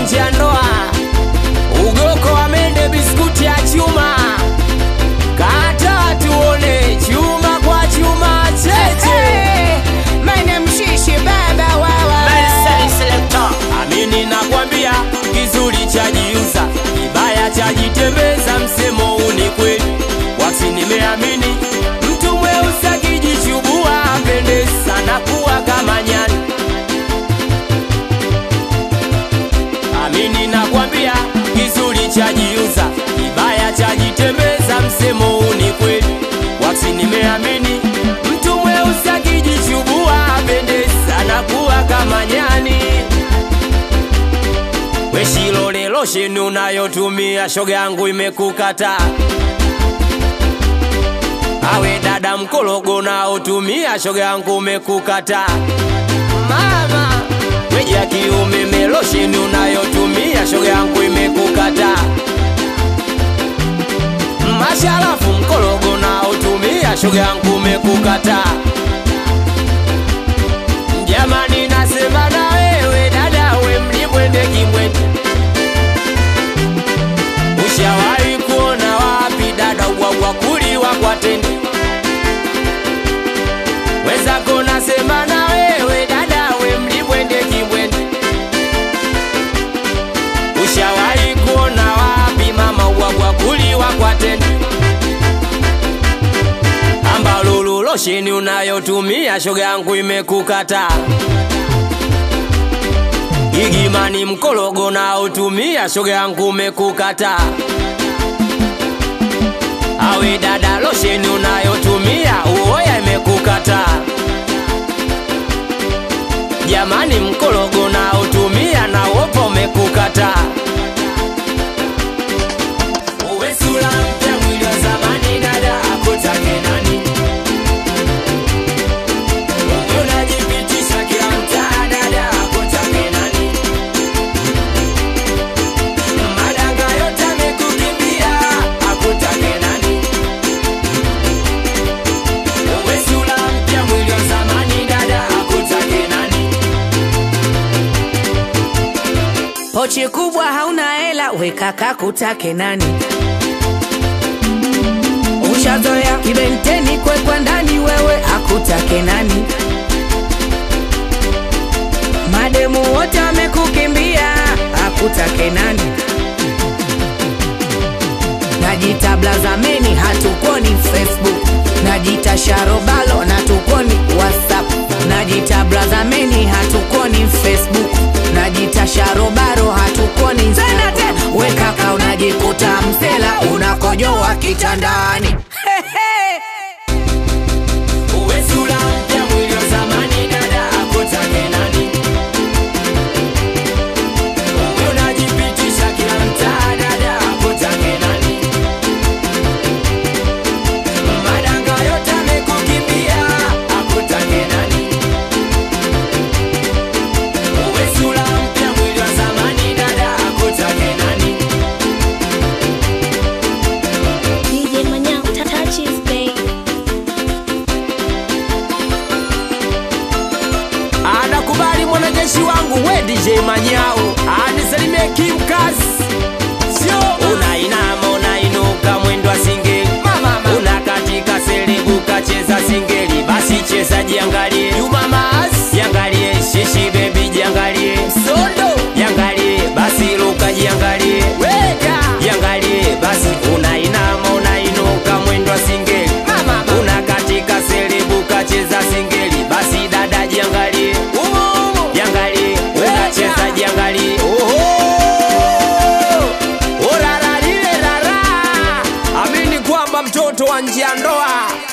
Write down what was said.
nje ya ndoa ugoko wa mende biskuti ya chuma kata tuone chuma kwa chuma cheche Mene mshishi baba wawa amini nakwambia kizuri chajiuza kibaya chajitembeza msemo huu ni kweli wasi nimeamini mtu mweusi akijichubua apende sana kuwa kama nyani amini nakwambia kizuri chajiuza kibaya chajitembeza msemo huu ni kweli wasi nimeamini mtu mweusi akijichubua apende sana kuwa kama nyani weshilole losheni unayotumia shoga yangu imekukata awe dada mkologo naotumia shoga yangu umekukata mama weja kiume melosheni unayotumia shoga yangu imekukata masharafu mkologo naotumia shoga yangu umekukata jamani nasema na wewe dada we mlimwende kimwende ushawahi kuona wapi dada ubwabwa kuliwa kwa tende wezako nasema na wewe dada we mlimwende kimwende ushawahi kuona wapi mama ubwabwa kuliwa kwa tende ambalulu losheni unayotumia shoga yangu imekukata igimani mkologo naotumia shoga yangu umekukata awe dada losheni unayotumia uoya imekukata jamani mkologo naotumia na wopo umekukata uwe sura mpya mwili wa zamani dada akutake nani Uwe unajipitisha kila mtaa dada akutake nani madanga yote amekukimbia akutake nani uwe sura mpya mwili wa zamani dada akutake nani Pochi kubwa hauna hela wekaka kutake nani Ushazoea kibenteni kwekwa ndani wewe akutake nani Mademu wote wamekukimbia akutake nani Najita blazameni hatukoni Facebook Najita sharobalo na tukoni WhatsApp Najita blazameni hatukoni Facebook Najita sharobaro hatukoni Instagram Wekaka unajikuta msela unakojoa kitandani uwe sura mpya mwili wa zamani dada akutake nani uwe unajipitisha kila mtaa dada akutake nani madanga yote amekukimbia akutake nani uwe sura mpya mwili wa zamani dada akutake nani DJ Manyao, touches, babe. anakubali mwanajeshi wangu we DJ Manyao anisalimie kimkazi sio unainama unainuka mwendo wa singeli unakatika selebuka cheza singeli basi cheza jiangalie jumamas jiangalie shishi bebi jiangalie sondo jiangalie basi luka jiangalie weka jiangalie basi unainama unainuka mwendo wa singeli unakatika selebuka cheza singeli basi dada jiangalie jiangalie unacheza jiangalie oraralile rara amini kwamba mtoto wa njia ndoa